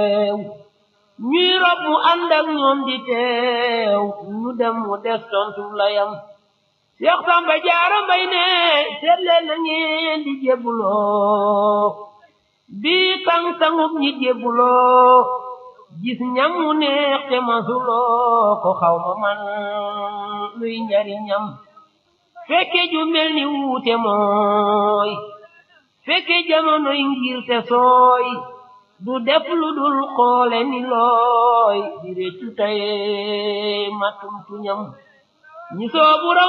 ñuy rob mu ànd ak ñoom di teew ñu dem mu des tontu layam Seex Samba Jaara Mbay ne seet leen na ngeen di jébbuloo bii tàng-tàngub ñi jébbuloo gis ñam mu neex te masuloo ko xaw ma man luy njariñam fekke ju mel ni wuute mooy fekke jamonoy ngir te sooy du def lu dul xoole ni looy di réccu taye matum tuñam ñi soobu raw